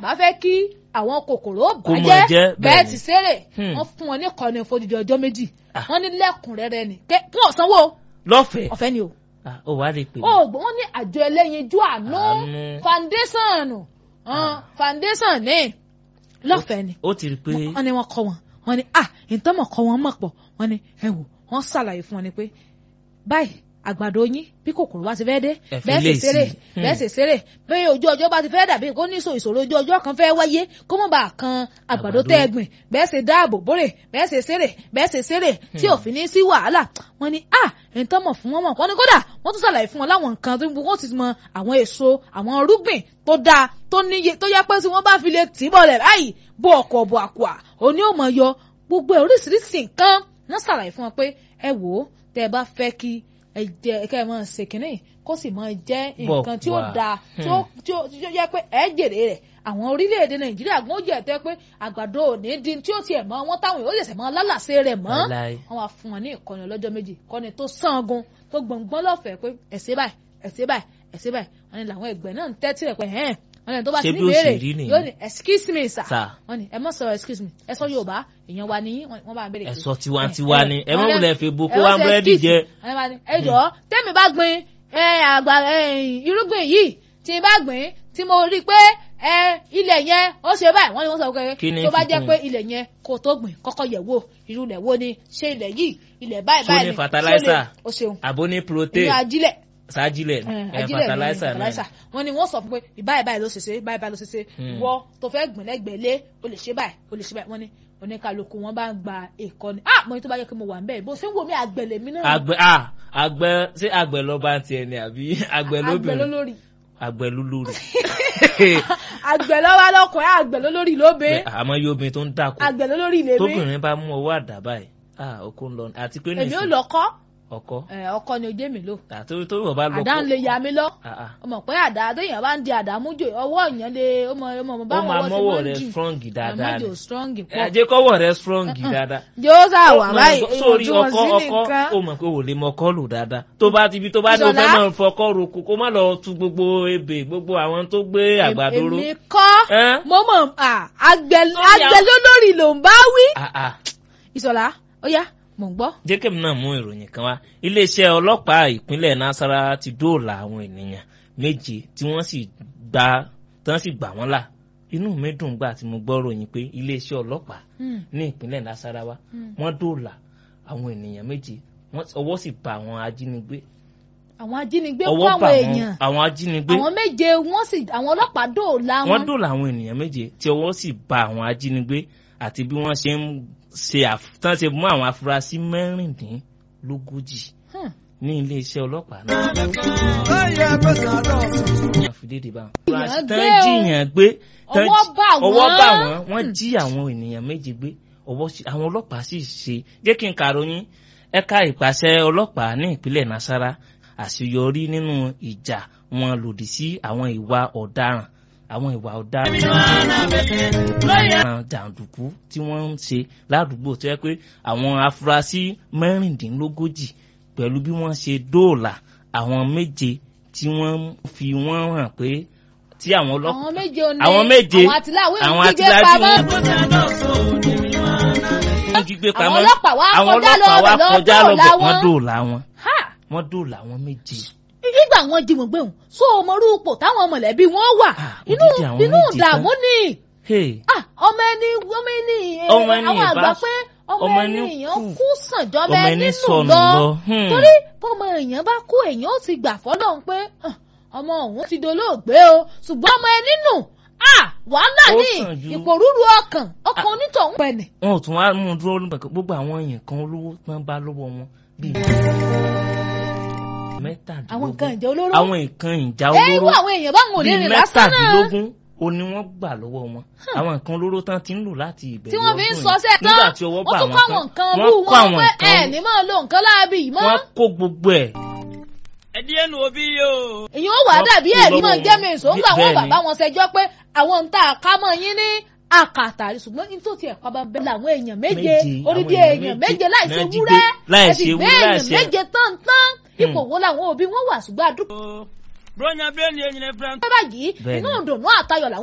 bá fẹ́ kí àwọn kòkòrò Kó mọ̀ bàjẹ́ jẹ́, bẹ́ẹ̀ bẹ́ẹ̀ ti ni. ṣeré Hmm. wọ́n fún wọn ní ìkọ́ni fódìdí ọjọ́ méjì Ah. wọ́n ní lẹ́kùnrẹ́rẹ́ ni kẹ́ kí wọ́n sanwó lọ́fẹ̀ẹ́ ọ̀fẹ́ ni o Ah, ó wá lè pè mí. oògùn wọn ní àjọ ẹlẹ́yinjú àánú Àánú. foundation Ah. foundation ní lọ́fẹ̀ẹ́ ni ó ti rí i pé wọ́n ní wọ́n kọ́ wọn wọ́n ní ah ìtọ́mọ̀ kọ́ wọn mọ̀ pọ̀ wọ́n ní ẹ wò wọ́n ṣàlàyé fún wọn ni pé báyìí àgbàdo yín bí kòkòrò bá ti fẹ́ dé Ẹ fi bẹ́ẹ̀ sì lè ṣeré sí. bẹ́ẹ̀ sì ṣeré bí ojú ọjọ́ bá ti fẹ́ dàbí kó ní ìṣòro ojú ọjọ́ kan fẹ́ wáyé kó mọ̀ bá a kan àgbàdo Àgbàdo. tẹ́ ẹ gbìn bẹ́ẹ̀ sì dáàbò bórè bẹ́ẹ̀ sì ṣeré bẹ́ẹ̀ sì ṣeré tí ò fi ní sí wàhálà wọ́n ní ah ìtọ́mọ̀ fún wọn mọ̀ wọ́n ní kódà wọ́n tún ṣàlàyé fún wọn láwọn nǹkan tó wọ́n ti mọ àwọn èso àwọn irúgbìn tó dáa tó níye tó yẹ pé tí wọ́n bá fi lè tì í bọ̀lẹ̀ báyìí bó ọkọ̀ bọ̀ àkùà òní ò mọ̀ yọ gbogbo ẹ̀ oríṣiríṣi nǹkan wọ́n ṣàlàyé fún wọn pé ẹ wò ó tẹ́ ẹ bá fẹ́ kí ẹ jẹ kẹ́ ẹ máa ṣe kínní kó sì máa jẹ́ nǹkan tí ó Bọ̀kùà. dáa tí ó tí ó tí ó yẹ pé ẹ jèrè rẹ̀ àwọn orílẹ̀-èdè nàìjíríà gbọ́n jẹ́ tẹ́ pé àgbàdo òní di tí ó tiẹ̀ mọ́ wọn táwọn yóò ṣẹ̀ṣẹ̀ mọ́ lálàsẹ̀ rẹ̀ mọ́ Láíláí. wọ́n wá fún wọn ní ìkọ́ni ọlọ́jọ́ méjì ìkọ́ni tó sangun tó gbọ̀ngbọ́n lọ́fẹ̀ẹ́ pé ẹ̀sẹ̀ báyìí ẹ̀sẹ̀ báyìí ẹ̀sẹ̀ báyìí wọ́n ní làwọn ẹgbẹ́ náà ń tẹ́tí rẹ̀ pé ẹ̀hẹ́n wọ́n ní tó bá Ṣé ti ní bí ó sì béèrè rí nìyẹn? yóò ní excuse me sir Sir. wọ́n ní ẹ má sọ excuse me ẹ sọ yorùbá èèyàn wa nìyí wọ́n bá ń béèrè pé- ẹ̀sọ́ tiwantiwa ni ẹ má wọ́n ní- wulẹ̀ fi bo kó ẹ wá wọ́n ṣe búrẹ́dì excuse jẹ. me. Wọ́n ní, ẹ jọ̀ọ́ tẹ́mi bá gbin ẹ, àgbà ẹ, irúgbìn yìí tí n bá gbìn tí mo rí i pé ẹ, ilẹ̀ yẹn ó ṣe báyìí wọ́n ní wọ́n sọ Kí ni pé tó bá fi jẹ́ kún pé un? ilẹ̀ yẹn kó tó gbìn kọ́kọ́ yẹ̀ wò irú ilẹ̀ wo ni ṣé ilẹ̀ yìí ilẹ̀ báyìí Ṣó báyìí ní ni, fertilizer? ṣó lè- o ṣeun àbó ní inú protein ajílẹ̀ sájílẹ̀ ẹ, ẹ ajílẹ̀ ní fertilizer náà fertilizer wọ́n ní wọ́n sọ fún pé báyìí báyìí ló ṣe ṣe báyìí báyìí ló ṣe ṣe Hmm. wọ́ tó fẹ́ gbìn lẹ́gbẹ̀ẹ́ lé o lè ṣe báyìí o lè ṣe báyìí wọ́n ní oníkàlùkù wọn bá ń gba ìkọ́ni ah mo ní tó bá yẹ kí mo wà ń bẹ́ẹ̀ bó ṣe ń wò mí àgbẹ̀lẹ̀ mi náà àgbẹ̀ à àgbẹ̀ ṣé àgbẹ̀ lọ́ba tiẹ̀ ni àbí àgbẹ̀ àgbẹ̀ lóbìnrin lólórí àgbẹ̀ lúlúrì. àgbẹ̀ lọ́wọ́ lọ́kùnrin àgbẹ̀ lólórí lóbe àmọ́ yóò obìnrin tó ń dàkú àgbẹ̀ lólórí lèmi tóbìnrin bá mú ọwọ́ àdá báyìí ah oko ń lọ àti pé èmi ò nìsín lọ́kọ́ ọkọ ẹ, ọkọ ni ojú mi lò àti tó wọ́n bá lọ́kọ àdá ń lè ya mi lọ Ah, ah. ọmọ pé àdá téèyàn bá ń di àdá mújò ọwọ́ èèyàn lè ọmọ ọmọ ọmọ ó báwọn máa ọwọ́ ti mọ́wọ́ máa ń rẹ jì strong dáadáa àmọ́jò ni strong ẹ pọ̀ jẹ́ kọ́wọ́ rẹ strong dáadáa. yóò sá wà Ó báyìí mọ̀- sórí ọkọ ìwọ̀ntúnwọ̀nsí ọkọ nìkan ó mọ̀ pé ò lè mọ ọkọ lò dáadáa tó bá ti bi tó bá ní o fẹ́ Ìṣọ̀lá. máa fọkọ́ roko kó má lọ tu gbogbo ebè gbogbo àwọn tó gbé àgbàdo ró. èmi kọ́ Ẹ́n? mo mọ̀ à, àgbẹ̀ Sórí àgbẹ̀ àwọn- lólórí ló ń bá wí. Ah, ah. ìṣọ̀lá ó yá mò ń gbọ́. jẹ́kẹ̀mí náà mú ìròyìn kan wá iléeṣẹ́ ọlọ́pàá ìpínlẹ̀ nasara ti dóòlà àwọn ènìyàn méje tí wọ́n sì gbà tán sì gbà wọ́n là inú mi dùn gbà tí mo gbọ́ ròyìn pé iléeṣẹ́ ọlọ́pàá Hmm, ní ìpínlẹ̀ nasarawa hmm. wọ́n dóòlà àwọn ènìyàn méje wọ́n ọwọ́ sì bá àwọn ajínigbé àwọn ajínigbé kó ọwọ́ àwọn bá èèyàn àwọn ajínigbé àwọn méje wọ́n sì àwọn ọlọ́pàá dóòlà wọ́n wọn. dóòlà àwọn ènìyàn méje tí ọwọ́ sì bá àwọn ajínigbé àti bí wọ́n ṣe ń ṣe àf- tán ṣe mú àwọn afurasí mẹ́rìndínlógójì Hmm. ní iléeṣẹ́ ọlọ́pàá náà. wọ́n fi dédé bá wọn. Èèyàn tán gbé o. jiyàn gbé tán Ọwọ́ jí- bà ọwọ́ wọ́n. bà wọ́n wọ́n jí àwọn ènìyàn méje gbé ọwọ́ sí àwọn ọlọ́pàá sì ṣe jẹ́ kí n kàròyìn ẹ̀ka ìpàṣẹ ọlọ́pàá ní ìpínlẹ̀ nasara àṣeyọrí nínú ìjà wọn lòdì sí àwọn ìwà ọ̀daràn àwọn ìwà ọ̀daràn àwọn jàǹdùkú tí wọ́n ń ṣe ládùúgbò tó yẹ pé àwọn afurasí mẹ́rìndínlógójì pẹ̀lú bí wọ́n ṣe dóòlà àwọn méje tí wọ́n fi wọ́n hàn pé tí àwọn ọlọ́pàá àwọn méje ò ní àwọn méje àwọn àtìláwé àwọn ń jíjẹ àtìláwé pamọ́. wọ́n jí gbé Àwọn pamọ́ ọlọ́pàá wá àwọn kọjá ọlọ́pàá wá lọ kọjá dóòlà lọ́bẹ̀ wọ́n wọn. dóòlà wọn Ha! wọ́n dóòlà àwọn méje. nígbà wọn jí wọn gbé wọn so ọmọrú ipò táwọn mọ̀lẹ́bí wọn wà Ah, inú odidi àwọn inú méje ìdààmú ni Hey, Ah, ọmọ ẹni ọmọ ẹni eh, Ọmọ ẹni àwọn àgbà ìbá- pé ọmọ ọmọ ẹni ẹni èèyàn kú. kú sàn jọmọ ọmọ ẹni ẹni nù sọnù lọ lọ. Hmm. torí bọ́mọ èèyàn bá kú èèyàn ó ti gbà fọ́lọ́run pé "Ah, ọmọ òun ti dolóògbé o ṣùgbọ́n ọmọ ẹni nù ah wàhálà Ó ní sàn ju- ìpòrúurú ọkàn ọkàn onítọ̀hún pẹ̀lẹ́. wọn ò tún wá mú un dúró nígbà kan gbogbo àwọn èèyàn kan olówó tán bá lọ́wọ́ wọn bíi mẹ́tàdínlógún àwọn nǹkan ìjà olóró àwọn nǹkan ìjà ẹ irú olóró àwọn èèyàn báwọn ò lè bíi rìn lásán náà mẹ́tàdínlógún o ni wọ́n gbà lọ́wọ́ wọn àwọn nǹkan olóró tán ti ń lò láti ìbẹ̀rẹ̀ tí wọ́n fi ń ọdún sọ yìí. sẹ́ tán nígbà tí ọwọ́ wọ́n bá tún wọn kọ́ àwọn nǹkan tán rú wọ́n kó wọn àwọn pé ẹ nǹkan ní máa lo nǹkan láabi yìí mọ́ wọ́n kó gbogbo ẹ̀ ẹdíyẹ nu òbí yìí o. èyàn ó wà Wọ́n dàbí kú ẹ̀rí lọ́wọ́ máa jẹ́ mi ìṣó ńgbà bẹ́ẹ̀ wọn ni. bàbá wọn ṣẹjọ́ pé àwọn ń ta àkámọ́ yín ní àkàtà ṣùgbọ́n ní tó ti ẹ̀kọ́ bá bẹ́ẹ̀ làwọn èèyàn méje Méje, orídìí àwọn èèyàn èèyàn méje méje láìsí náà jí wúrẹ́ gbé, láìsí ẹ̀sìn ewúrẹ́, bẹ́ẹ̀ èèyàn láìsí- méje tán tán ipò wo làwọn òbí wọn wà ṣùgbọ́n àdúgbò bronya bẹ́ẹ̀ ni ẹ̀yin ẹ̀ fẹ́. báyìí Bẹ́ẹ̀ inú ni. ìdùnnú àtayọ̀ làwọn